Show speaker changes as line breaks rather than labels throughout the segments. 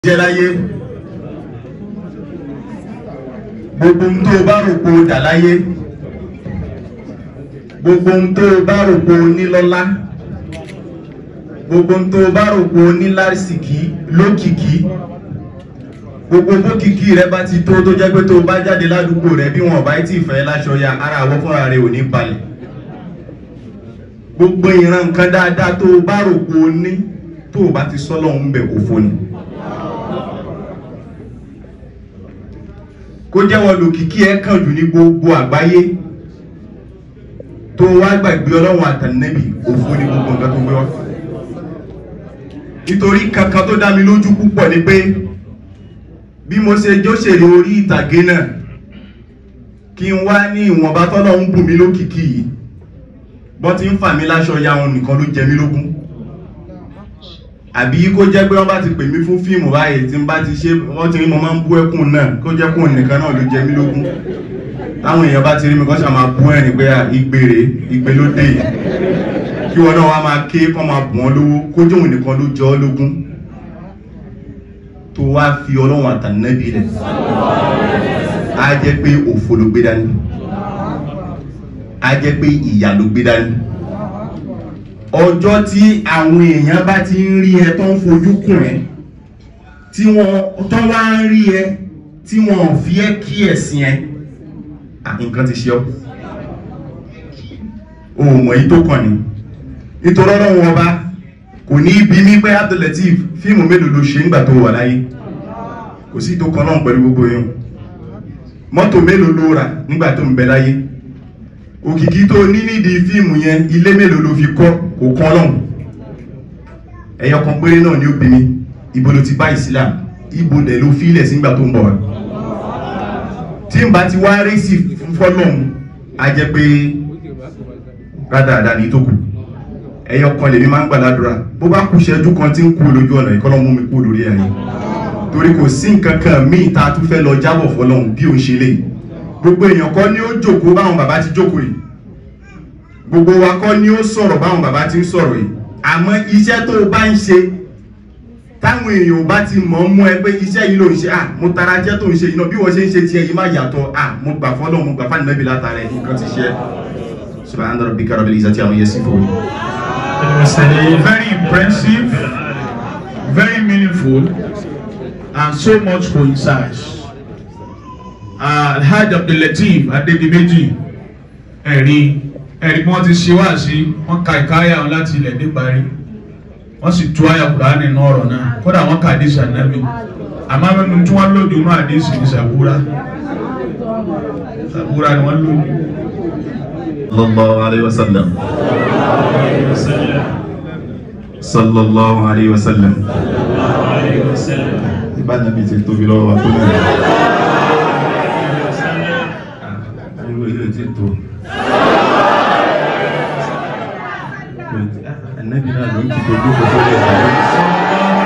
jẹ́ láyé gbogbo ohun tó o bá rò pé o dà láyé gbogbo ohun tó o bá rò pé o ní lọ́lá gbogbo ohun tó o bá rò pé o ní lásìkí lókìkí gbogbo bókìkí rẹ bá ti tó tó jẹ́ pé tó o bá jáde ládùúgbò rẹ bí wọn bá tí ì fẹ́ láṣọ ya ara àwọn fúnra rẹ ò ní balẹ̀ gbogbo ìran nǹkan dáadáa tó o bá rò pé o ní tó o bá ti sọ́lọ́ ń bẹ̀ òfo ni. kó jẹ́wọ́ lòkìkí ẹ kàn jù ní gbogbo àgbáyé tó wá gbàgbé ọlọ́run àtànẹ́bì òfo ní gbogbo nǹkan tó gbé wá nítorí kankan tó dá mi lójú púpọ̀ ni pé bí mo ṣe jóṣèré orí ìtàgé náà kí n wá ní ìwọ̀nba tọ́lọ́ ń bù mí lókìkí yìí bọ́n ti ń fà mí láṣọ ya wọn nìkan ló jẹ mí lógún àbí kó jẹ́ pé wọ́n bá ti pè mí fún fíìmù báyìí tí n bá ti ṣe wọ́n ti rí mo máa ń bú ẹkùn náà kó jẹ́ kún nìkan náà ló jẹ mí lógún táwọn èèyàn bá ti rí mi kọ́ ṣe máa bú ẹ̀rìn pé ìgbèrè ìgbè ló dé yìí kí wọn náà wá máa ké kọ́ máa bù wọ́n lówó kó jẹ́ òun nìkan ló jọ ọ́ lógún tó wá fi ọlọ́run àtànẹ́bí rẹ̀ á jẹ́ pé òfo ló gbé dání á jẹ́ pé ìyà ló gbé dání ọjọ́ tí àwọn èèyàn bá ti ń rí ẹ tó ń fojú kùn ẹ tí wọ́n tó wá ń rí ẹ tí wọ́n fi ẹ́ kí ẹ̀sìn ẹ nǹkan ti ṣe ọ́ ohun èyí tó kàn ní nítorí ọlọ́run ọba kò ní ibi ní pé Abdulateef fíìmù mélòó ló ṣe nígbà tó wà láyé kò sí tó kan náà pẹ̀lú gbogbo yẹn mọ́tò mélòó ló rà nígbà tó ń bẹ láyé òkìkí tó ní nídìí fíìmù yẹn ilé mélòó ló fi kọ́ kò kán lọ́hùn ẹyọ kan péré náà ni ó bí mi ibo ló ti bá Islam ibo dẹ̀ ló fílẹ̀ sígbà tó ń bọ̀ wá tí n bá ti wá rí sí fọ́lọ́hùn á jẹ́ pé rádaràdà ní tó kù ẹyọ kan lèmi máa ń gbàdúrà bó bá kú ṣẹ́jú kan tí ń kú lójú ọ̀nà ìkọ́lọ́ mú mi kú lórí ẹ̀yìn torí kò sí nǹkan kan míì tá a tún fẹ́ lọ jábọ̀ fọ́lọ́hùn bí òun ṣe léyìí gbogbo èèyàn kọ́ ni ó jókòó báwọn bàbá ti jókòó yìí gbogbo wa kọ́ ni ó sọ̀rọ̀ báwọn bàbá ti ń sọ̀rọ̀ yìí àmọ́ iṣẹ́ tó o bá ń ṣe táwọn èèyàn ò bá ti mọ̀ ọ́ mú ẹ pé iṣẹ́ yìí ló ń ṣe à mo tara iṣẹ́ tó ń ṣe yìí náà bí wọ́n ṣe ń ṣe tiẹ̀ yìí má yàtọ̀ à mo gbà fọ́lọ́ mo gbà fáànù nẹ́bí látara ẹ̀ nǹkan ti ṣe subhana rabbika rabbil izzati amma yasifun.
It was a very impressive, very meaningful, and so much coincides. Uh, Alhaji Abdulateef Adedimeji ẹ̀rí ẹ̀rí bí wọ́n ti ṣe wá sí wọ́n ka ìkáyà wọn láti ilẹ̀ níparí wọ́n sì tú àyà Kùránì nínú ọ̀rọ̀ náà kódà wọ́n ka àdìsí ànábì àmọ́ mẹ́nu tí wọ́n lòdì nínú àdìsí ní sàbúrà sàbúrà ni wọ́n lòdì.
sallallahu alayhi wa sallam sallallahu alayhi wa sallam ibà nàbí ti tóbi lọ́wọ́ wa tó náà irú ilé ti tó anabi náà ló ń ti dojú kò tó lè sáré.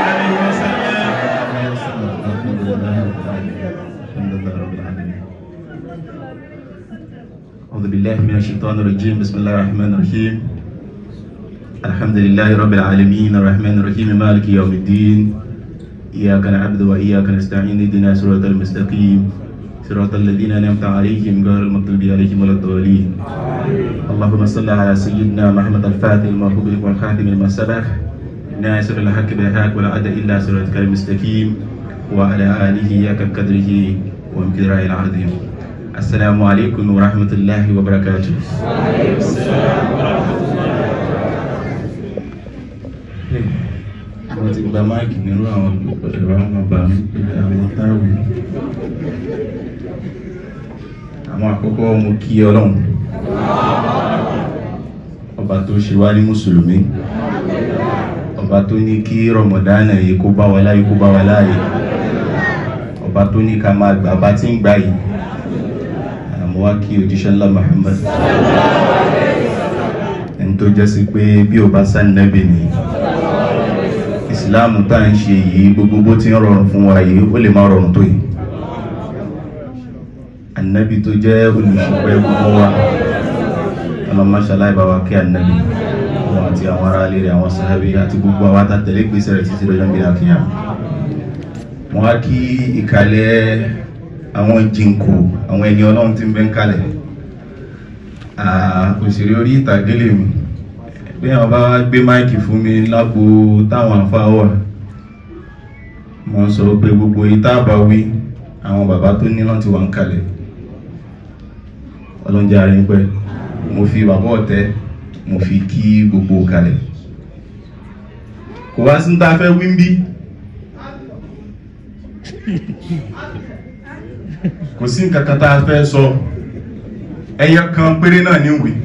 أعوذ بالله من الشيطان الرجيم بسم الله الرحمن الرحيم الحمد لله رب العالمين الرحمن الرحيم مالك يوم الدين إياك نعبد وإياك نستعين اهدنا صراط المستقيم صراط الذين أنعمت عليهم غير المغضوب عليهم ولا الضالين اللهم صل على سيدنا محمد الفاتح الموهوب والخاتم لما سبق ناصر الحق بالحق ولا عد إلا صراطك المستقيم وعلى آله ياك قدره ومقداره العظيم السلام عليكم ورحمة الله وبركاته وعليكم السلام ورحمة الله wọ́n ti gba máìkì nírú àwọn ẹ̀rọ àwọn ọba mi pé àwọn táwì àwọn àkọ́kọ́ mo kí ọlọ́run ọba tó ṣe wá ní mùsùlùmí ọba tó ní kí rọmọdánà yìí kó bá wa láyé kó bá wa láàyè ọba tó ní ká máa gbà bá tí ń gbà yìí àmọ́ wá kí òjíṣẹ́ ńlá Muhammad ẹni tó jẹ́ sí pé bí o bá sá nẹ́bì nìyí ìsìláàmù tá à ń ṣe yìí gbogbo bó ti ń rọrùn fún wa yìí ó lè má rọrùn tó yìí ànábì tó jẹ́ olùṣùpẹ́ gbogbo wa ọlọ́mọṣáláì bá wa kí ànábì wọn àti àwọn ará ilé rẹ̀ àwọn sàhábì àti gbogbo àwọn àtàtẹ̀lé gbèsè rẹ̀ títí lọ́jọ́ gbé àkíyà mo wá kí ìkàlẹ̀ àwọn jìnkò àwọn ẹni ọlọ́run tí ń bẹ ń kalẹ̀ Ah, òṣèré orí ìtàgé lèmi bí àwọn bá wá gbé máìkì fún mi lágbo táwọn àfáà wà mo sọ pé gbogbo ìta bá wí àwọn bàbá tó ní láti wà ń kalẹ̀ ọlọ́njẹ́ ara yín pẹ́ mo fi bàbá ọ̀tẹ́ mo fi kí gbogbo kalẹ̀ kò wá sí ní ta fẹ́ wí ń bí kò sí nǹkan kan tá a fẹ́ sọ ẹyẹ kan péré náà ní ìwé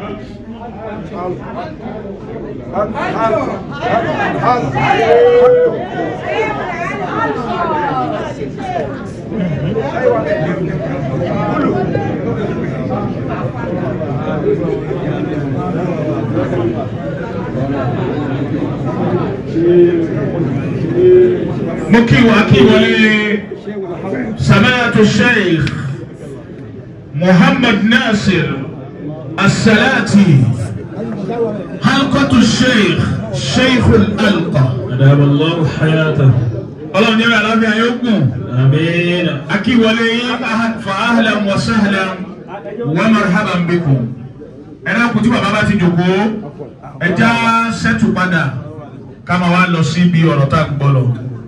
mo kí wa kí wọlé samatu sheikh muhammad nasir asalati halqatu sheikh sheikh alqa
أدام الله حياته
ọlọ́run ní àlàáfíà yóò gùn
آمين
akíwọlé yín fa ahlan wa sahlan wa marhaban bikum ẹ̀rọ kùtù bàbá bá ti jòkó ẹja sẹ́tù padà ká máa wá lọ sí ibi ọ̀rọ̀ tá a gbọ́ lọ.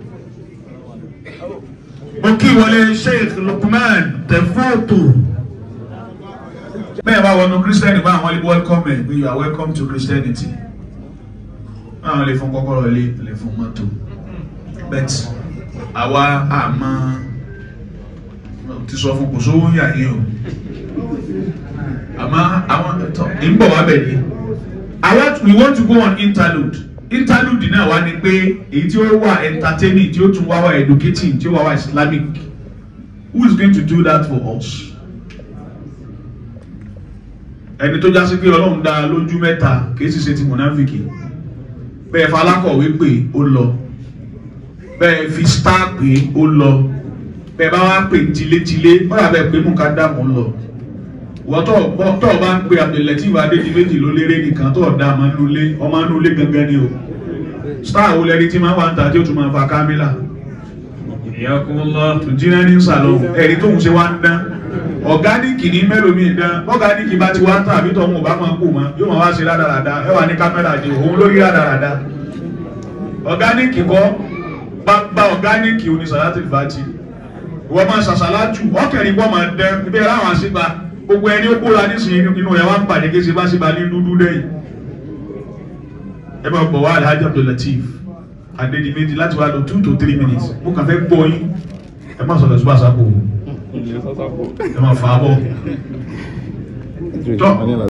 mo kí wọlé sheikh lukman tẹfọ́tò bẹ́ẹ̀ bá wọnú christian bá àwọn ilé welcome ẹ̀ pé you are welcome to christianity báwọn lè fún kọ́kọ́rọ́ ilé lè fún mọ́tò bet àwa àmọ́ ti sọ fún kò sówó yà yín o àmọ́ àwọn tọ́ ń bọ̀ wá bẹ̀ ni àwa we want to go on interlude interlude náà wá ní pé èyí tí ó wà entertaining tí ó tún wá wá educating tí ó wá wá islamic who is going to do that for us ẹni tó jásí pé ọlọ́run dá a lójú mẹ́ta kì í sì ṣe ti mọ̀nàfíkì bẹ́ẹ̀ falákọ̀wé pé ó lọ bẹ́ẹ̀ fi star pé ó lọ bẹ́ẹ̀ bá wá pè tilétilé wọ́n yà bẹ́ẹ̀ pé mú ká dààmú lọ wọ́n tọ́ bọ́- tọ́ ọ bá ń pe Abdulateef Adédìméjì ló lérè nìkan tó ọ̀dà ọmọ nulẹ̀ ọmọ nulẹ̀ gangan ni o star wo lẹ́ni tí máa wà ń ta tí ó tún máa fa kámílà
حياكم الله
tùjínà ní sàlọ̀ ẹ̀rí tóun ṣe wá ń dán ọ̀gáníìkì ní mélòmíì dán ọ̀gáníìkì bá ti wá ń tàn àbí tọ́hún ò bá máa kú mọ́ yóò máa wá ṣe rádaràda ẹ wà ní kámẹ́rà ni òun lórí rádaràda ọ̀gáníìkì kọ́ bá ọ̀gáníìkì oníṣàlátì fàájì wọ́n máa ṣàṣàlájù ọkẹ̀rin wọ́n máa dán ibi ẹ̀rọ àwọn àṣìbá gbogbo ẹni ó kóra nísìnyí inú ẹ̀ wá ń pàdé kí ṣebáṣebá ní dúdú lẹ́yìn ẹ máa bọ̀ wá Alhaji Abdulateef Adédìméjì láti wá lọ two to three minutes mo kàn fẹ́ gbọ́ yín ẹ má sọ̀rọ̀ sí wàsápò ẹ má fà á bọ̀ tọ́